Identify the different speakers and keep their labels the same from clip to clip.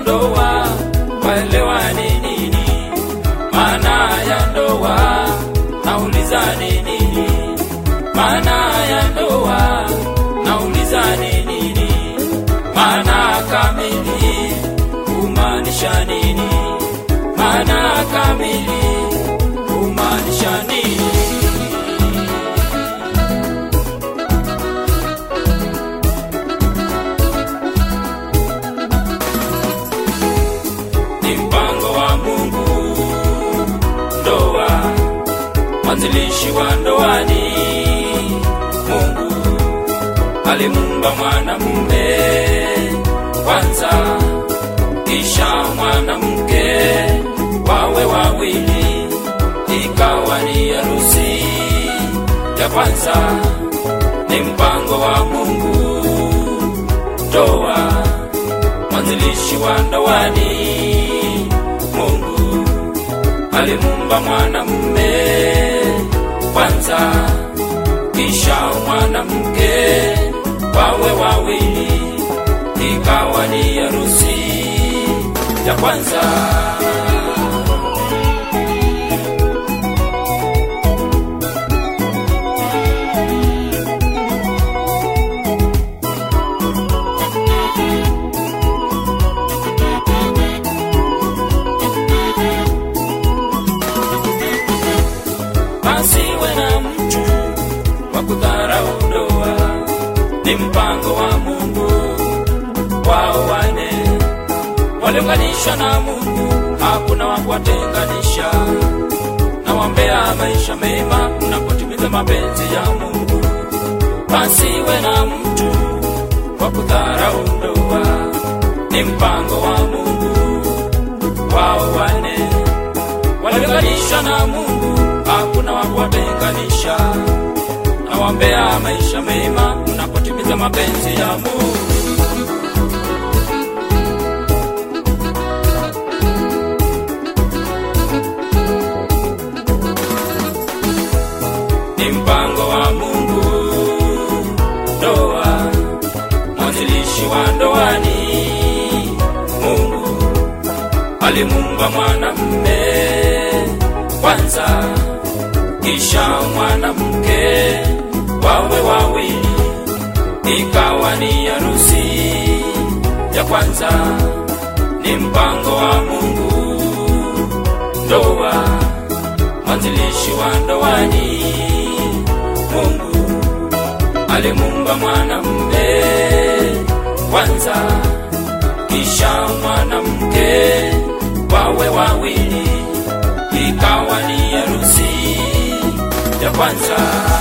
Speaker 1: ndoa waelewa ni nini maana ya ndoa nauliza ni nini maana ya ndoa nauliza ni nini maana kamili kumaanisha nini maana kamili kumaanisha nini ni mpango wa Mungu ndoa, mwanzilishi wa ndoa ni Mungu. Alimuumba mwanamume kwanza, kisha mwanamke, wawe wawili, ikawa ni harusi ya kwanza. Ni mpango wa Mungu ndoa mwanzilishi wa ndoa ni Mungu. Alimuumba mwanamume kwanza, kisha mwanamke, wawe wawili, ikawa ni harusi ya kwanza. Asiwe na mtu wa kudharau ndoa, ni mpango wa Mungu wao wane waliunganishwa na Mungu, hakuna wa kuwatenganisha. Nawaombea maisha mema mnapotimiza mapenzi ya Mungu. Pasiwe na mtu wa kudharau ndoa, ni mpango wa Mungu wao wane waliunganishwa na Mungu, hakuna wa kuwatenganisha. Nawaombea maisha mema mnapotimiza mapenzi ya Mungu. Ni mpango wa Mungu ndoa, mwanzilishi wa ndoa ni Mungu. Alimuumba mwanamume kwanza, kisha mwanamke, wawe wawili, ikawa ni harusi ya kwanza. Ni mpango wa Mungu ndoa, mwanzilishi wa ndoa ni Mungu. Alimuumba mwanamume kwanza, kisha mwanamke, wawe wawili, ikawa ni harusi ya kwanza.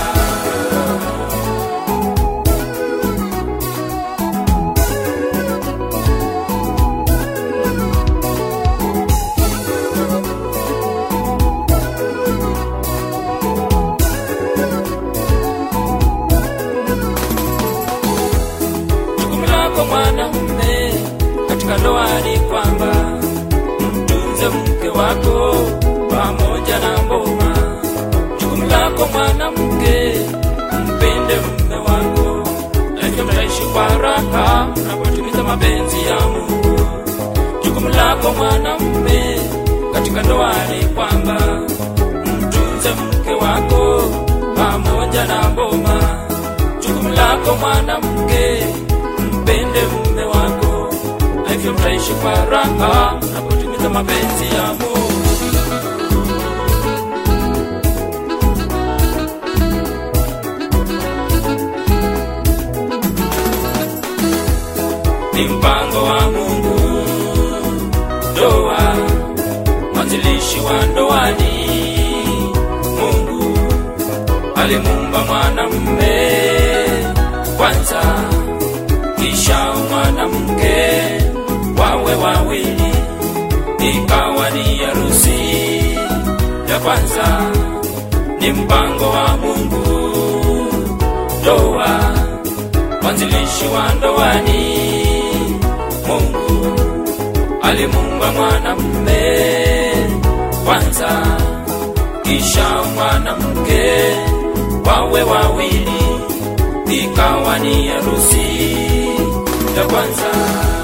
Speaker 1: Jukumu lako mwanamume katika ndoa ni kwamba mtunze mke wako pamoja na mboma. Jukumu lako mwanamke, mpende mume wako, lakini mtaishi kwa raha mnapotimiza mapenzi ya Mungu. Jukumu lako mwanamume katika ndoa ni kwamba mtunze mke wako pamoja na mboma jukumu lako mwanamke, mpende mume wako, na hivyo mtaishi kwa raha mnapotimiza mapenzi ya Mungu. Ni mpango wa Mungu ndoa, mwanzilishi wa ndoa ni Mungu alimuumba mwanamume kwanza, kisha mwanamke, wawe wawili, ikawa ni harusi ya kwanza. Ni mpango wa Mungu ndoa, mwanzilishi wa ndoa ni Mungu. Alimuumba mwanamume kwanza, kisha mwanamke, wawe wawili, ikawa ni harusi ya kwanza.